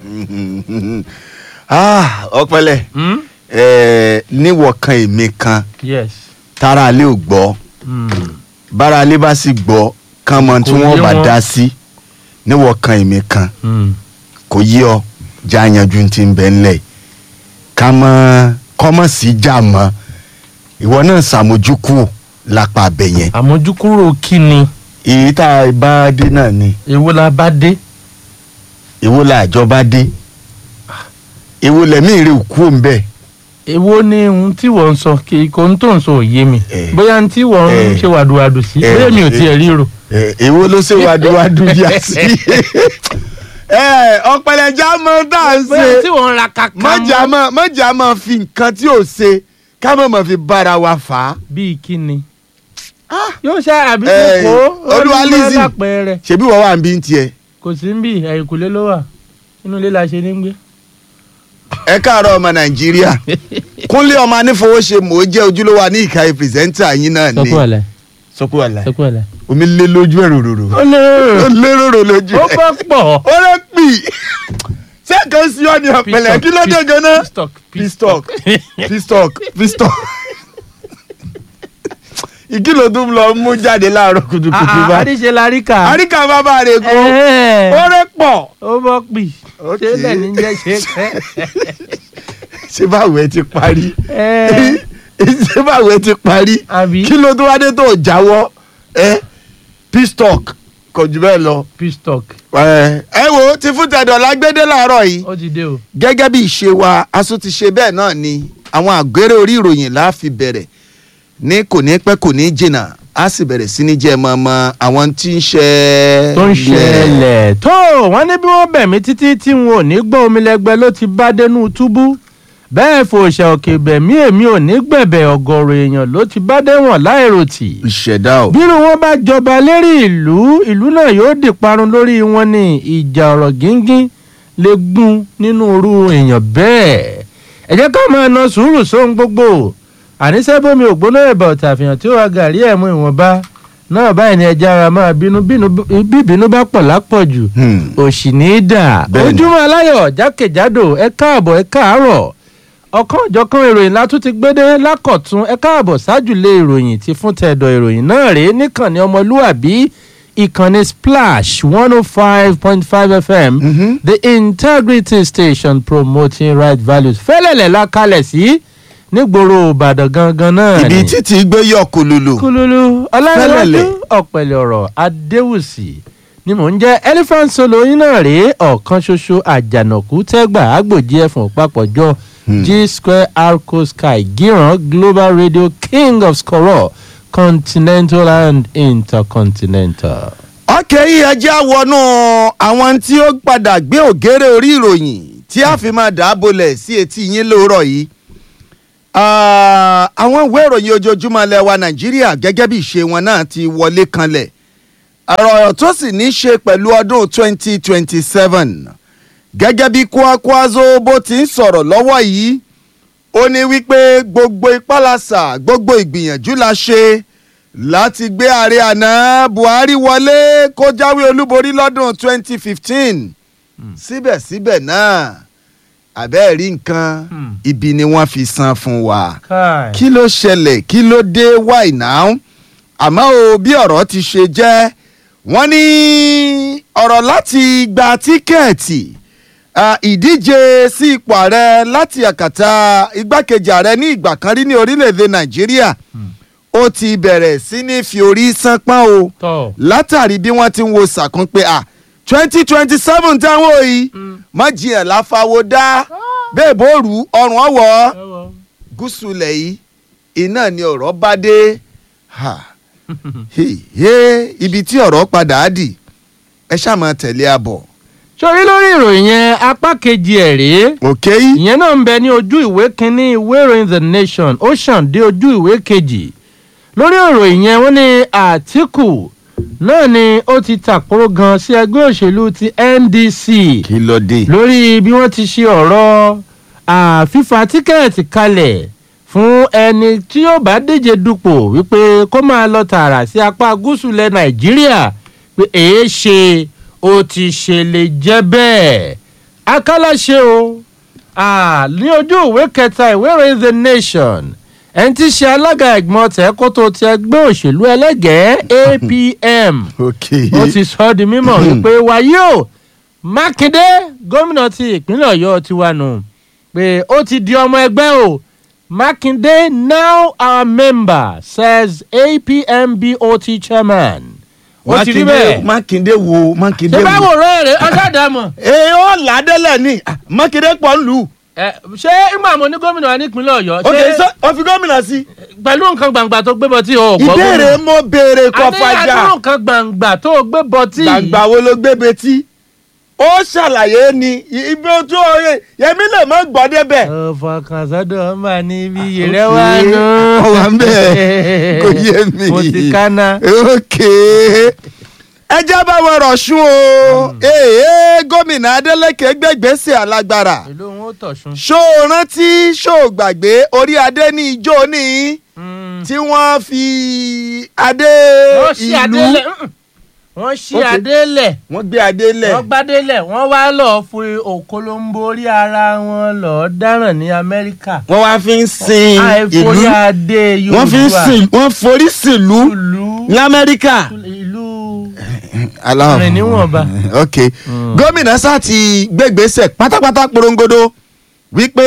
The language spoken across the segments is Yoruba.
Ah, ọpẹlẹ Hmm? ẹ níwọ kan èmi kan yes. tára alẹ́ ò gbọ́ Hmm. bára alẹ́ bá sì gbọ́ kán mọ tí Kò wọ́n yé bá wọn. dá sí níwọ kan èmi kan Hmm. kò yí ọ já yanjú ti ń bẹ ńlẹ̀ ká mọ kọ́mọ̀ sí já mọ́ ìwọ náà ṣàmójúkú lápá abẹ yẹn àmójúkúrò kí ni èyí tá a bá dé náà ni èwo la bá dé. èwo la àjọ bá dé èwo lẹ́mí rè kú òun bẹ́ẹ̀ èwo ni ohun tí wọ́n ń sọ kí kò ń tó ń sọ òye mi Eh. bóyá ohun tí wọ́n ń Eh. ṣe wàdùwàdù sí Eh. bóyá mi ò tiẹ̀ ríro. ẹ èwo ló ṣe wàdúwàdú bí a sí ẹ ọ̀pẹ̀lẹ̀já mọ tá à ń bóyá ṣe tí wọ́n ń ra kàkà mọ̀jà mọ̀ mọ̀jà mọ̀ fi nǹkan tí ò ṣe ká mọ̀ mọ̀ fi bára wa fà á. bíi kí ni. yóò ṣe àbí Eh, kò Olúwa Lizzy. lápẹẹrẹ ṣebí wọ́n wà ń bí ń tiẹ̀. kò sí ń bì ẹ̀yìnkùlé ló wà inú ilé la ṣe ní gbé. ẹ káàárọ̀ ọmọ nàìjíríà kúnlé ọmọ anífowóṣe mò ń jẹ́ ojúlówó ní ìkàyè pírẹsẹ́ńtà yín náà ni. sọkú ọ̀lẹ́ sọkú àlà sọkú ọ̀lẹ́. omi lé lójú ẹ̀ rororo. ó lè ó lé rorò lójú ó ẹ̀. bọ́ pọ̀. ó lè pì ṣé kan sí ọ ní ọ̀pẹ̀lẹ̀ kí ló dé gan-an. pistock pistock pistock pistock ìkìlọ̀ tó ń lọ mú jáde láàárọ̀ kùtùkùtù bá àdìsẹ́ la rí kà. àríkà bàbá rẹ̀ kú Ẹ̀ẹ́. ó rẹ̀ pọ̀ ó bọ́ pì. Ok. ṣé bẹ́ẹ̀ ni jẹ́ ṣe kẹ́. ṣé báwo ẹ ti parí Ẹ̀ẹ́. ṣé báwo ẹ ti parí àbí kí ló tó wá dé tó jáwọ́ ẹ pistock kò jù bẹ́ẹ̀ lọ. pistock ẹ ẹ wo ti fún tẹ̀dọ̀ lágbédé láàárọ̀ yìí ó ti dé o. gẹ́gẹ́ bí ìṣe wa aṣọ ti ṣe bẹ́ẹ̀ náà ni àwọn àgbérè orí ìròyìn la fi bẹ̀rẹ̀ ní kò ní pẹ́ kò ní jìnnà a sì bẹ̀rẹ̀ sí ní jẹ́ mọ́mọ́ àwọn tí ń ṣe. tó ń ṣẹlẹ̀ tó wọ́n ní bí wọ́n bẹ̀ mí títí tí wọn ò ní gbọ́ omi lẹ́gbẹ́ ló ti bá dénú túbú bẹ́ẹ̀ fòṣà òkè bẹ̀mí èmi ò ní gbẹ̀bẹ̀ ọ̀gọ̀rọ̀ èèyàn ló ti bá déwọ̀n láìròtì ìṣẹ̀dá o. bírú wọn bá jọba lérí ìlú ìlú náà yóò di parun lórí wọn ní ìjà ọ̀rọ̀ gíngín lè gún nínú irú èèyàn bẹ́ẹ̀ ẹ jẹ́ ká máa na sùúrù sóhun gbogbo àníṣe bómi ògbóná ẹ̀bà ọ̀tàfihàn tí ó wà gàrí ẹ̀mú ìwọ̀nba náà báyìí ni ẹja ara máa bínú bínú bí ìbínú bá pọ̀ lápọ̀jù Hmm. òṣì ní í dà Bẹ́ẹ̀ni. ojúmọ́ aláyọ̀ jákèjádò ẹ káàbọ̀ ẹ káàárọ̀ ọ̀kan ìjọ̀kan ìròyìn la tún ti gbédé lákọ̀tún ẹ káàbọ̀ ṣáájúlé ìròyìn ti fún tẹ̀dọ̀ ìròyìn náà rèé níkànnì ọmọlúwàbí ìkànnì splash one oh five point five fm Mhm. the integrity station promoting right values fẹ́lẹ̀lẹ̀ la kalẹ̀ sí nígboro ìbàdàn gangan náà ibi ni títí gbé yọ kùlùlù. kululu ọlárẹ̀wájú Fẹ́lẹ́lẹ̀. ọ̀pẹ̀lẹ̀ ọ̀rọ̀ adéwùsì ni mò ń jẹ́ elephant solo yín náà rèé ọ̀kan ṣoṣo àjànàkú tẹ́gbà àgbòjì ẹ̀fọ̀n papọ̀jọ Hmm. g square arco sky gíran global radio king of skoro continental and intercontinental. ọkẹ́ yìí ẹjẹ́ wọnú àwọn tí ó padà gbé ògèrè orí ìròyìn tí a fi máa dàábolẹ̀ sí etí yín lóòrọ̀ yìí. Ah, àwọn ìwé ìròyìn ojoojúmọ́ ilẹ̀ wa nàìjíríà gẹ́gẹ́ bí ìṣe wọn náà ti wọlé kanlẹ̀ ọ̀rọ̀ tó sì ní í ṣe pẹ̀lú ọdún 2027 gẹ́gẹ́ bí kwakwazo bó ti ń sọ̀rọ̀ lọ́wọ́ yìí ó ní wípé gbogbo ìpalàsà gbogbo ìgbìyànjú la ṣe láti gbé ààrẹ àná buhari wọlé kó jáwé olúborí lọ́dún 2015 síbẹ̀síbẹ̀ náà àbẹ́ẹ̀ rí nǹkan Hmm. ibi ni wọ́n fi san fún wa káì kí ló ṣẹlẹ̀ kí ló dé why now àmọ́ o bí ọ̀rọ̀ ti ṣe jẹ́ wọ́n ní ọ̀rọ̀ láti gba tíkẹ́ẹ̀tì ah, ìdíje sí ipò ààrẹ láti àkàtà igbákejì ààrẹ ní ìgbà kan rí ní orílẹ̀-èdè nàìjíríà ó ti bẹ̀rẹ̀ sí ní fi orí sánpọ́n o tọ́ látàrí bí wọ́n ti ń wo sàkún pé à twenty twenty seven táwọn yìí má jiyàn láfáwọ́ dá bẹ́ẹ̀ bó rú ọrùn ọ̀wọ́ gúúsù ilẹ̀ yìí iná ni ọ̀rọ̀ bá dé ha he he ibi tí ọ̀rọ̀ padà á dì ẹ ṣáà máa tẹ̀lé abọ̀ sórí lórí ìròyìn yẹn apá kejì ẹ̀ rèé òkè yìí ìyẹn náà ń bẹ ní ojú ìwé kínní ìwé ìròyìn the nation ó ṣàn dé ojú ìwé kejì lórí ìròyìn yẹn wọ́n ní àtìkù náà ni ó ti tàkóró gan sí ẹgbẹ́ òṣèlú ti ndc kí ló dé lórí bí wọ́n ti ṣe ọ̀rọ̀ àfífa tíkẹ́ẹ̀tì kalẹ̀ fún ẹni tí yóò bá díje dupò wípé kó máa lọ tààrà sí apá gúúsù ilẹ̀ nàìjíríà pé èé ṣe ó ti ṣe lè jẹ́ bẹ́ẹ̀ akálàṣe o Ah, ní ojú ìwé kẹta ìwé ìròyìn the nation ẹni tí í ṣe alága ẹ̀gbọ́n tẹ̀kótó ti ẹgbẹ́ òṣèlú ẹlẹ́gẹ̀ẹ́ apm ok ó ti sọ ọ́ di mímọ̀ wípé wàyí o mákindé gómìnà ti ìpínlẹ̀ ọ̀yọ́ ti wà nù pé ó ti di ọmọ ẹgbẹ́ o mákindé now our member says apmbot chairman ó ti rí bẹ́ẹ̀ mákindé wo mákindé ṣé wo. báwo rẹ̀ rẹ̀ ọ̀sádàmọ̀ ee ó ládélẹ̀ ní Ah, mákindé pọ̀ ń lù. ẹ ṣé ìgbà mo ní gómìnà wa nípínlẹ̀ ọ̀yọ́ ok ṣé sọ ọ fi gómìnà sí. pẹ̀lú nǹkan gbàngbà tó gbé bọtí o ò gbọ́ ìbéèrè mo béèrè kọ àti fàjà àdúrà nǹkan gbàngbà tó o gbé bọtí gbàgbà wo ló gbé betí. ó ṣàlàyé ni ibi ojú ọyẹ yẹmí lè mọ gbọ́ débẹ̀. ọ̀fọ̀kàn sọ́dọ̀ ọmọ níbi ìrẹ́ wa nù. Ó wà ń bẹ̀. Kò yé mi. mo ti kánná. ok ẹ jẹ́ bá wọn rọ̀ṣun o ee gómìnà adeleke gbẹ̀gbẹ́sẹ̀ alágbára ìlú wọn ò tọ̀sùn. ṣó o rántí ṣó o gbàgbé orí adé ní ijó ní tí wọ́n fi adé wọ́n ṣí adé ìlú lẹ̀ wọ́n ṣí Ok. adé lẹ̀ wọ́n gbé adé lẹ̀ wọ́n gbádé lẹ̀ wọ́n wá lọ́ọ́ fi òkolombo orí ara wọn lọ́ọ́ dáràn ní amẹ́ríkà. wọ́n wá fi ń sin àìforí ìlú adé yorùbá wọ́n fi ń sin wọ́n forí sílùú ìlú lamẹ́ríkà. ìlú aláwọ̀ rìn níwọ̀nba. ok gómìnà sá ti gbégbèsè pátápátá porongodo wípé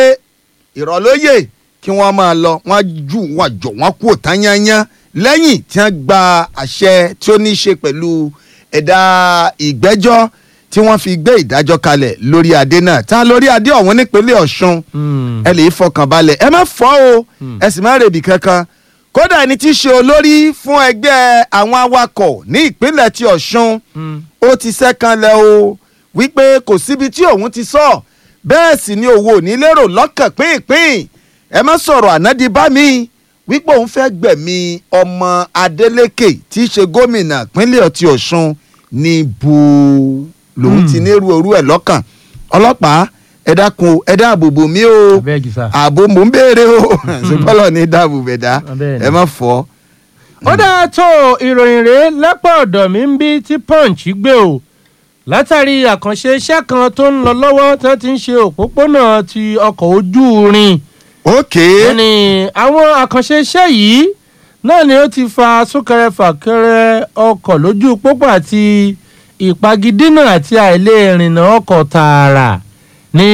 ìrọ̀lóyè kí wọ́n máa lọ wọ́n jù wọ́n jọ wọ́n kú òtán yányán lẹ́yìn tí wọ́n gba àṣẹ tí ó ní í ṣe pẹ̀lú ẹ̀dá ìgbẹ́jọ́ tí wọ́n fi gbé ìdájọ́ kalẹ̀ lórí adé náà tá lórí adé ọ̀hún nípínlẹ̀ ọ̀ṣun ẹ lè fọkàn balẹ̀ ẹ má fọ́ o ẹ sì má rèébì kankan kódà ẹni tí í ṣe olórí fún ẹgbẹ́ àwọn awakọ̀ ní ìpínlẹ̀ ti ọ̀ṣun ó ti sẹ́kànlẹ̀ o wípé kò síbi tí òun ti sọ bẹ́ẹ̀ sì ni òun ò ní lérò lọ́kàn pínpín ẹ má sọ̀rọ̀ ànádìí bá mi wípé òun fẹ́ gbẹ̀mí ọmọ adeleke tí í ṣe gómìnà ìpínlẹ̀ ti ọ̀ṣun ní bu lòun ti nírú orú ẹ̀ lọ́kàn ọlọ́pàá ẹ dákun o, ẹ dáàbò bò mí o abẹ́ẹ̀gì sá. ààbò mò ń béèrè o ṣùgbọ́n ní dáàbò bẹ̀dá Bẹ́ẹ̀ ni. ẹ má fọ́. ó dáa tó ìròyìn rèé lápá ọ̀dọ̀ mi ń bí tí punch gbé o látàrí àkànṣe iṣẹ́ kan tó ń lọ lọ́wọ́ tí wọ́n ti ń ṣe òpópónà ti ọkọ̀ ojú irin ókè wọ́n ní àwọn àkànṣe iṣẹ́ yìí náà ni ó ti fa súnkẹrẹ fàkẹrẹ ọkọ̀ lójú pópó àti ìpagidínà àti àìlèrìnnà ọkọ̀ tààrà ní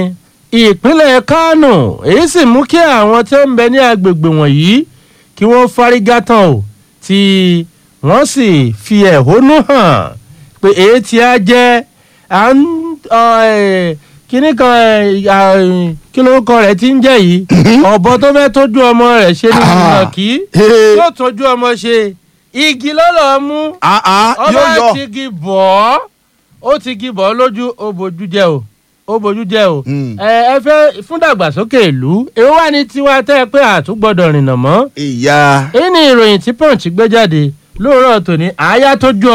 ìpínlẹ̀ kánò èyí sì mú kí àwọn tí ó ń bẹ ní agbègbè wọ̀nyí kí wọ́n fárígá tán o tí wọ́n sì fi ẹ̀hónú hàn pé èyí tí a jẹ́ à ń ọ, ẹ̀, kíní kan ẹ̀, à, ẹ̀, kí lórúkọ rẹ̀ ti ń jẹ́ yìí ọ̀bọ tó fẹ́ tójú ọmọ rẹ̀ ṣe ní Ah. ìnàkí Hey. yóò tójú ọmọ ṣe igi lọ́lọ́ mú àá ọba yóò yọ ti gi bọ̀ ọ́ ó ti gi bọ̀ ọ́ lójú ó bójú jẹ́ o ó bójú jẹ́ o Mm. ẹ ẹ fẹ́ fún dàgbàsókè ìlú èwo wà ní tiwa tẹ́ ẹ pé àtúgbọ́dọ̀ rìnnà mọ́ ìyá èyí ni ìròyìn tí punch gbé jáde lóòrọ̀ tòní àáyá tó ju